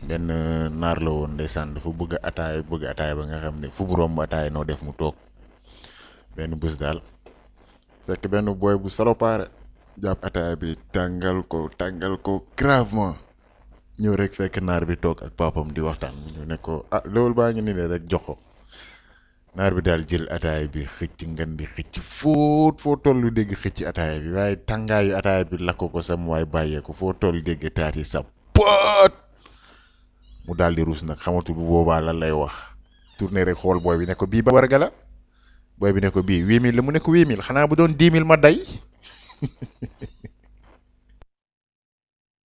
benn naar la woon ndeysaan dafa bëgg ataaya bëgg ataaya ba nga xam ne fu mu romb ataaya noo def mu toog benn bés daal fekk benn booy bu salopaare jàpp ataaya bi tàngal ko tàngal ko gravement ñëw rek fekk naar bi toog ak papam di waxtaan ñu ne ko ah loolu baa ngi ni ne rek jox ko naar bi daal jël ataaya bi xëcc ngan di xëcc foo foo tollu dégg xëcc ataaya bi waaye tàngaayu ataaya bi lakk ko sam waaye bàyyeeku foo toll dégg taat yi sa poot mu daal di ruus nag xamatul bu boobaa lan lay wax tourné rek xool booy bi ne ko bii ba warga la booy bi ne ko bii huit mille la mu ne ko huit mille xanaa bu doon dix mille ma day